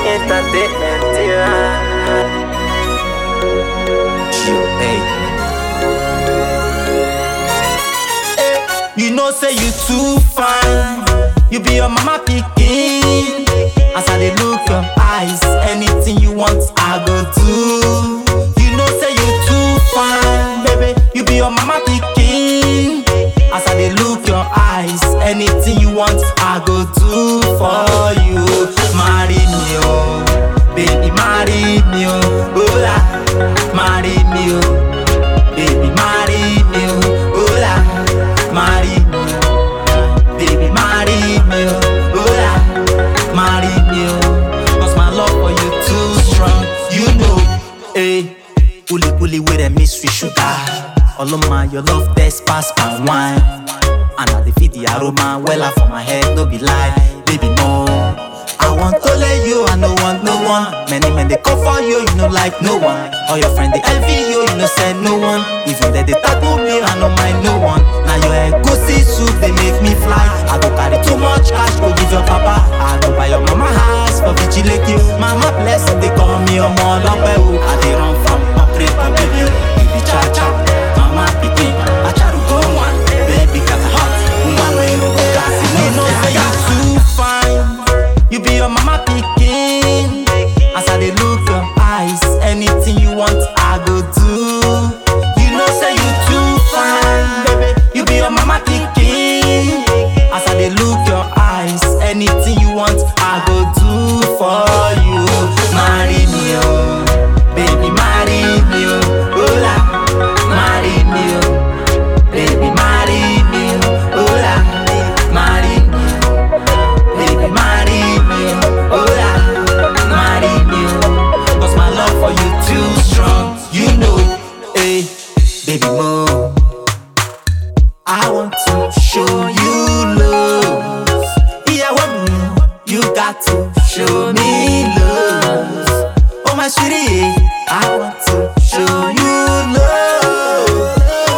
entertainment, yeah. You know say you too fine. You be your mama pikin. As I dey look your eyes, anything you want I go do. You know say you too fine, baby. You be your mama pikin. As I dey look your eyes, anything you want I go do for you. Marry me, oh, baby, marry me, oh, hola, marry me, oh, baby, marry me, oh, hola, marry me, oh, baby, marry me, oh, hola, marry me, oh, 'cause my love for you too strong, you know, eh. Uli uli with a mystery sugar. All of my your love test pass my wine. And I dey feel the aroma wella for my head, no be lie, baby no. I want to let you, I no want no one. Many men they come for you, you know like no one. All your friend they envy you, you know say no one. Even they they tattoo me, I no mind no one. Now your egusi soup they make me fly. I go carry too much cash, go give your papa. I go buy your mama house for vigilante. Mama bless, they call me a mother. I dey run from upgrade my baby. You be cha cha, mama pikin. I try to go one, baby got hot. Woman when you go gas, you know say you too fine. You be your mama pikin. As I dey look your eyes, anything you want I go do. You know say you too fine, baby. You be your mama pikin. As I dey look your eyes, anything you want I go do for you. Marry me, oh, baby, marry me, oh, hola, marry me, oh, baby, marry me, oh, hola, marry me. Baby, marry me, oh yeah, marry me, oh. Cause my love for you too strong, you know, hey, baby mo. I want to show you love, yeah, what you got to show me love. Oh my sweetie, I want to show you love.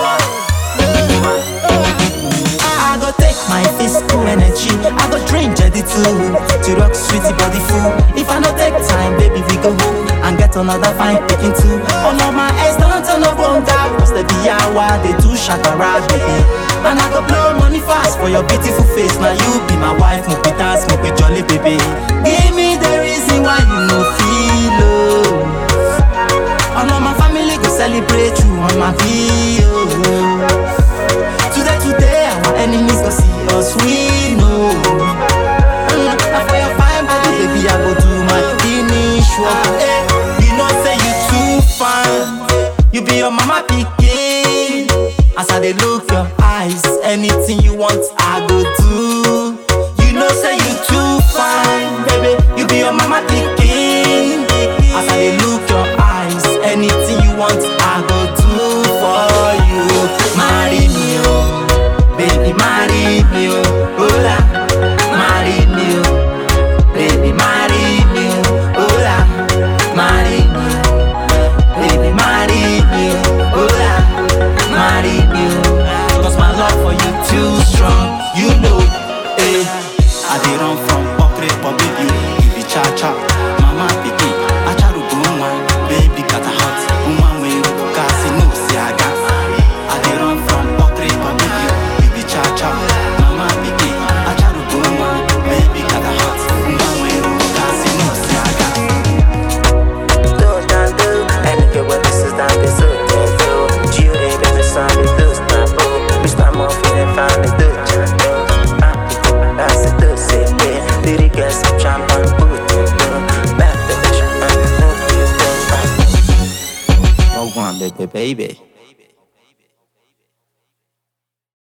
I go take my physical energy. I go drink Jedi too to rock sweetie body full. If I no take time, baby, we go home and get another fine picking too. Oh no, my ex don't turn up on top. Cause the hour they do shakara, baby. And I go blow money fast for your beautiful face. Now you be my wife, make we dance, make we jolly, baby. Give me the reason why you no feel love. Oh no, my family go celebrate you on my video. Today, today, our enemies go see us, we know. Mm, and for your fine body, baby, I go do my finish work. Eh, you know, say you too fine. You be your mama pikin. As I dey look your eyes, anything you want, I go do. You know, say you too fine, baby. You be your mama pikin. As I dey look your eyes, anything you want, I go do for you. Marry me, oh. Baby, marry me, oh, hola, marry me, oh, baby, marry me, oh, hola, marry me, oh, baby, marry me, oh, hola, marry me, oh, 'cause my love for you too strong, you know, eh. I dey run from Okre, but baby, you be cha cha, mama pikin, I try to go one, baby got a hot, woman when you go gas, you know, say I got. I dey run from Okre, but baby, you be cha cha, mama pikin, I try to go one, baby got a hot, woman when you go gas, you know, say I got. Do dan do, and if you want this is down this so then do. Jury then the sun is do stampo. We start more feeling fine do chanto. Ah, that's it do say yeah. Did it get some champagne boot do? Back to the champagne boot do. Oh, one, baby, baby.